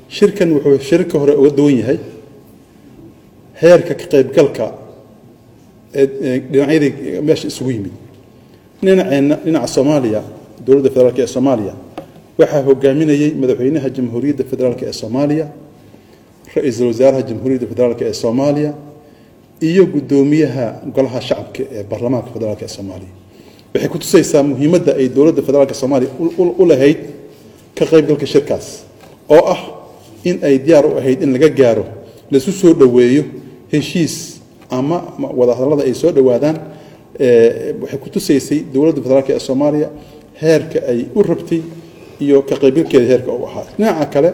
shirkan wuxuu shirka hore uga duwan yahay heerka ka qaybgalka ee dhinacyadii meesha isugu yimid dhinaceenna dhinaca soomaaliya dowladda federaalk ee soomaaliya waxaa hogaaminayey madaxweynaha jamhuuriyadda federaalk ee soomaaliya ra-iisul wasaaraha jamhuuriyadda federaalk ee soomaaliya iyo guddoomiyaha golaha shacabka ee baarlamaanka federaalk ee soomaaliya waxay ku tusaysaa muhiimadda ay dowladda federaalk soomaaliya u lahayd ka qaybgalka shirkaas oo ah in ay diyaar u ahayd in laga gaaro laisu soo dhoweeyo heshiis ama wadahadallada ay soo dhowaadaan waxay ku tusaysay dowladda federaalk ee soomaaliya heerka ay u rabtay iyo ka qaybgalkeeda heerka u ahaa dhinaca kale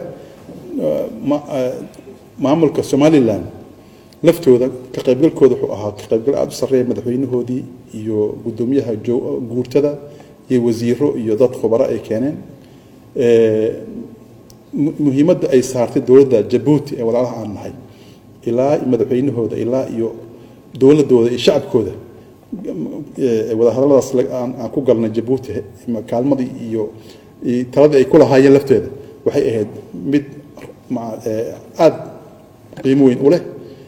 maamulka somalilan laftooda ka qaybgalkooda wuxuu ahaa ka qaybgal aada u sarreeya madaxweynahoodii iyo guddoomiyaha guurtada iyo wasiiro iyo dad khubaro ay keeneen muhiimadda ay saartay dowladda jabuuti ee walaalaha aan nahay ilaa madaxweynahooda ilaa iyo dowladooda iyo shacabkooda wadahadalladaas aan ku galnay jabuuti kaalmadii iyo taladii ay ku lahaayeen lafteeda waxay ahayd mid aada qiimo weyn u leh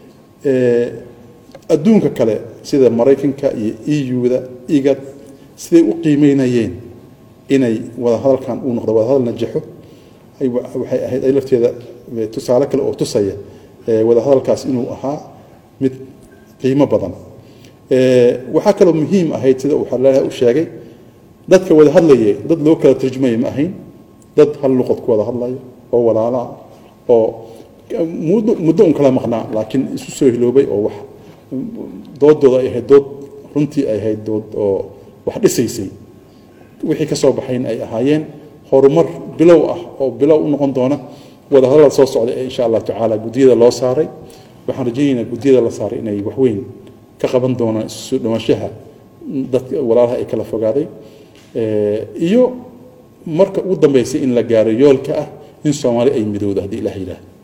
adduunka kale sida maraykanka iyo eu-da igad siday u qiimeynayeen inay wadahadalkan uu noqdo wadahadal najaxo waxay ahayd ay lafteeda tusaale kale oo tusaya wadahadalkaas inuu ahaa mid qiimo badan waxaa kaloo muhiim ahayd sida uu xalaalaha u sheegay dadka wada hadlayay dad loo kala tarjumaya ma ahayn dad hal luqad ku wada hadlaya oo walaalaa oo muddo muddo un kala maqnaa laakiin isu soo hiloobay oo wax doodooda ay ahayd dood runtii ay ahayd dood oo wax dhisaysay wixii ka soo baxayn ay ahaayeen horumar bilow ah oo bilow u noqon doona wadahadallada soo socda ee insha allah tacaala guddiyada loo saaray waxaan rajaynaynaa guddiyada la saaray inay waxweyn ka qaban doonaan isu soo dhawaanshaha dadka walaalaha ay kala fogaaday iyo marka ugu dambeysay in la gaaro yoolka ah in soomaali ay midowda haddii ilaah yidhaah